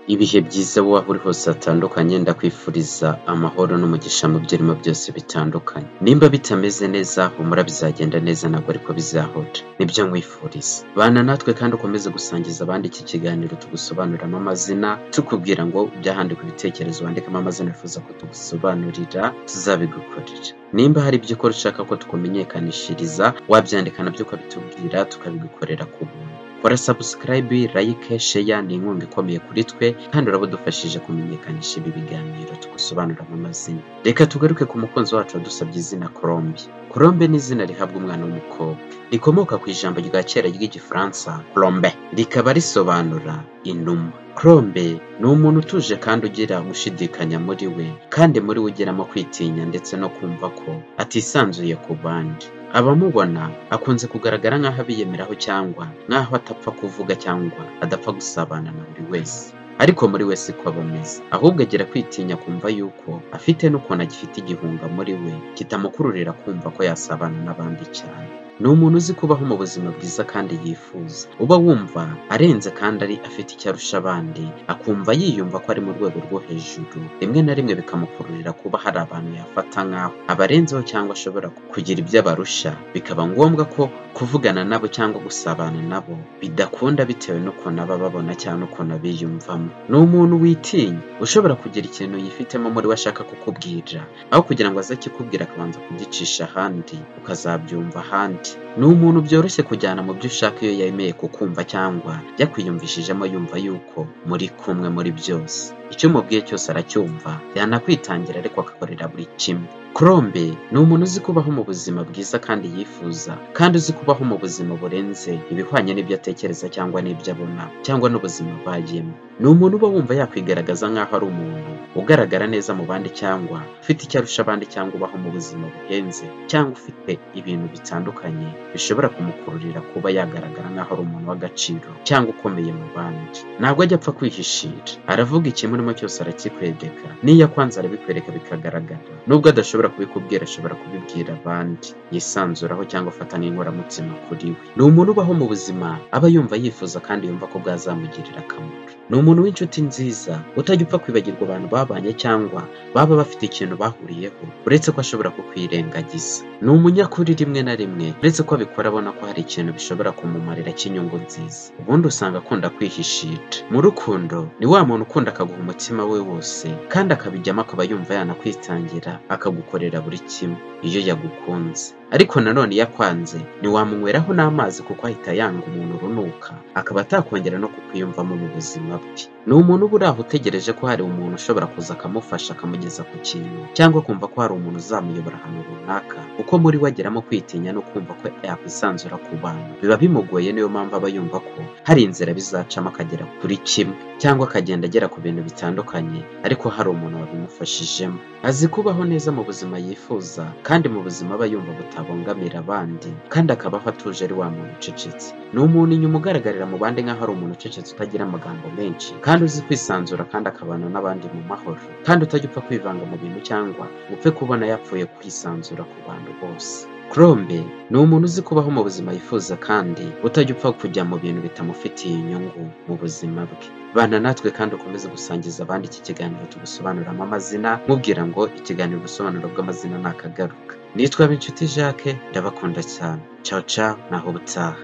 ibihe byiza wowe aho uri hose hatandukanye ndakwifuriza amahoro n'umugisha mu byo urimo byose bitandukanye nimba bitameze neza humura bizagenda neza ntabwo ariko bizahora nibyo nkwifuriza bana natwe kandi ukomeze gusangiza abandi iki kiganiro tugusobanuriramo amazina tukubwira ngo byahandika ibitekerezo wandikamo amazina wifuza ko tugusobanurira tuzabigukorera nimba hari ibyo ukora ushaka ko tukumenyekanishiriza wabyandika nabyo ukabitubwira tukabigukorera ku buntu kora sabusikarayibi layike sheya ni inkunga ikomeye kuri twe kandi uraba udufashije kumenyekanisha ibi biganiro tugusobanuramo amazina reka tugaruke ku mukunzi wacu wadusabye izina korombi korombe ni izina rihabwa umwana w'umukobwa rikomoka ku ijambo rya kera ry'igifaransa korombe rikaba risobanura inuma korombe ni umuntu utuje kandi ugira gushidikanya muri we kandi muri we ugeramo kwitinya ndetse no kumva ko atisanzuye ku bandi abamubona akunze kugaragara nk'aho abiyemeraho cyangwa nk'aho atapfa kuvuga cyangwa adapfa gusabana na buri wese ariko muri wese ko aba ameze ahubwo agira kwitinya kumva yuko afite n'ukuntu agifite igihunga muri we kitamukururira kumva ko yasabana n'abandi cyane ni umuntu uzi kubaho mu buzima bwiza kandi yifuza uba wumva arenze kandi ari afite icyo arusha abandi akumva yiyumva ko ari mu rwego rwo hejuru rimwe na rimwe bikamukururira kuba hari abantu yafata nk'aho abarenzeho cyangwa ashobora kugira ibyo abarusha bikaba ngombwa ko kuvugana nabo cyangwa gusabana nabo bidakunda bitewe n'ukuntu aba babona cyangwa n'ukuntu abiyumvamo ni umuntu witinya ushobora kugira ikintu yifitemo muri we ashaka kukubwira aho kugira ngo aze akikubwira akabanza kugicisha ahandi ukazabyumva ahandi ni umuntu byoroshye kujyana mu byo ushaka iyo yemeye kukumva cyangwa yakwiyumvishijemo yumva yuko muri kumwe muri byose icyo umubwiye cyose aracyumva yanakwitangira ariko akakorera buri kimwe Krombe ni umuntu uzi kubaho mu buzima bwiza kandi yifuza kandi uzi kubaho mu buzima burenze ibihwanye n'ibyo atekereza cyangwa n'ibyo abona cyangwa n'ubuzima bagiyemo ni umuntu uba wumva yakwigaragaza nk'aho ari umuntu ugaragara neza mu bandi cyangwa ufite icyo arusha abandi cyangwa ubaho mu buzima buhenze cyangwa ufite ibintu bitandukanye bishobora kumukururira kuba yagaragara nk'aho ari umuntu w'agaciro cyangwa ukomeye mu bandi ntabwo ajya apfa kwihishira aravuga ikimurimo cyose arakikwedeka n'iyo akwanze arabikwereka bikagaragara nubwo adashobora kubikubwira ashobora kubibwira abandi yisanzuraho cyangwa afata nk'inkoramutima kuri we ni umuntu ubaho mu buzima aba yumva yifuza kandi yumva ko bwazamugirira akamaro ni umuntu w'inshuti nziza utajya upfa kwibagirwa abantu babanye cyangwa baba bafite ikintu bahuriyeho uretse ko ashobora kukwirengagiza ni umunyakuri rimwe na rimwe uretse ko abikora abona ko hari ikintu bishobora kumumarira cy'inyungu nziza ubundi usanga akunda kwihishira mu rukundo ni wa muntu ukunda akaguha umutima we wose kandi akabijyamo akaba yumva yanakwitangira akagukorera buri kimwe iyo yagukunze ariko nanone iyo akwanze ntiwamunyweraho n'amazi kuko ahita yanga umuntu urunuka akaba atakongera no kukwiyumvamo mu buzima bwe ni umuntu uba uri aho utegereje ko hari umuntu ushobora kuza akamufasha akamugeza ku kintu cyangwa kumva ko hari umuntu uzamuyobora ahantu runaka kuko muri we ageramo kwitinya no kumva ko yakwisanzura ku bantu biba bimugoye niyo mpamvu aba yumva ko hari inzira bizacamo akagera kuri kimwe cyangwa akagenda agera ku bintu bitandukanye ariko hari umuntu wabimufashijemo azi kubaho neza mu buzima yifuza kandi mu buzima aba yumva butabangamira abandi kandi akabaho atuje ari wa muntu ucecetse ni umuntu inyuma ugaragarira mu bandi nk'aho ari umuntu ucecetse utagira amagambo menshi kandi uzi kwisanzura kandi akabana n'abandi mu mahoro kandi utajya upfa kwivanga mu bintu cyangwa upfe kubona yapfuye kwisanzura ku bantu bose Krombe ni umuntu uzi kubaho mu buzima yifuza kandi utajya upfa kujya mu bintu bitamufitiye inyungu mu buzima bwe bana natwe kandi ukomeze gusangiza abandi iki kiganiro tugusobanuramo amazina mubwira ngo ikiganiro ubusobanuro bw'amazina ni akagaruka nitwa Binshuti Jacques ndabakunda cyane caca naho ubutaha